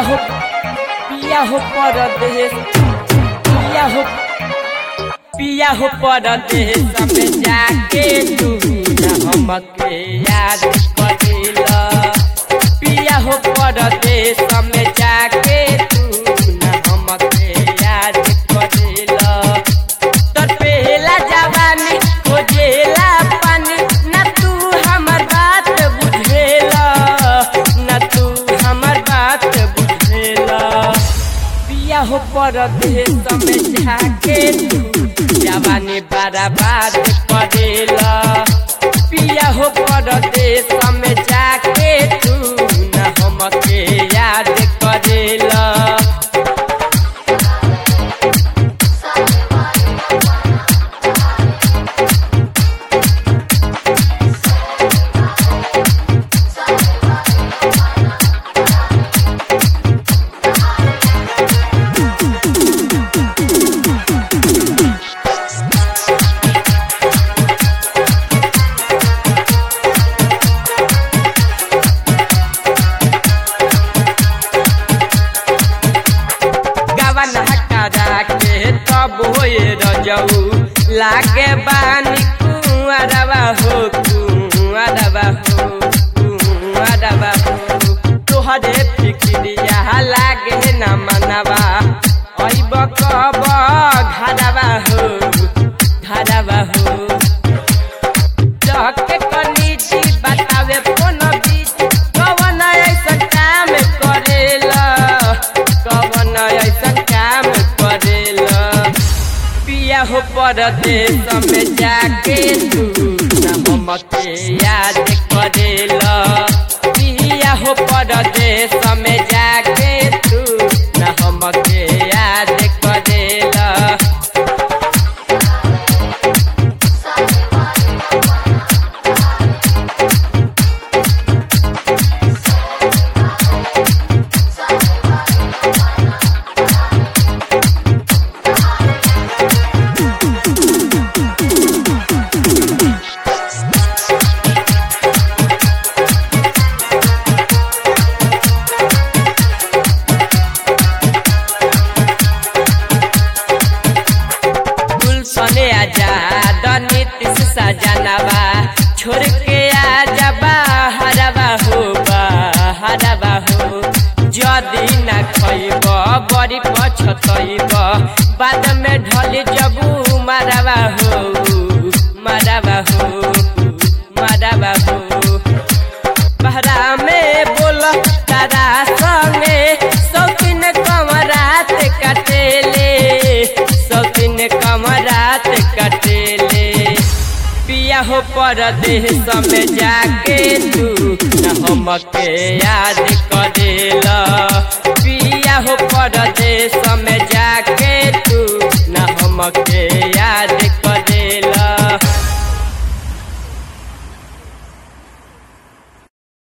हो पिया हो परदेश पिया हो पिया हो परदेश में जाके तू न हमके याद करेला पिया हो परदेश में जाके तू न हमके याद करेला तोर पहला जवानी खोजेला पानी न तू हमर बात बुझेला न तू हमर बात बुझेला पिया हो परदेश में जाके तू जवानी बर्बाद करेला पिया हो परदेश में जाके तू न हमके याद करेला गवन हटारा के तब होए रजऊ लागे बानी कुआरवा हो कुआरवा हो कुआरवा हो तोहरे फिक्रिया लागे न मनवा ऐब कब घरवा हो घरवा हो जाके कनीची बतावे फोन बीच कवन ऐसा काम करेला कवन ऐसा काम करेला पिया हो परदेश में जाके तू न हमके याद करेला पिया हो परदेश में जाके तू न हमके याद करेला गुलशने आजाद नीतीश सजनवा छोड़ के आजबा हरवा हो हरवा हो जदी न खइब बड़ी पछतइब बाद में ढल जबू मरवा हो मरवा हो मरवा हो बहरा में बोल तारा संगे सौतीन कमरात कटेले सौतीन कमरात कटेले पिया हो परदेश में जाके तू न हमके याद करेला पिया हो परदेश में जाके तू न हमके याद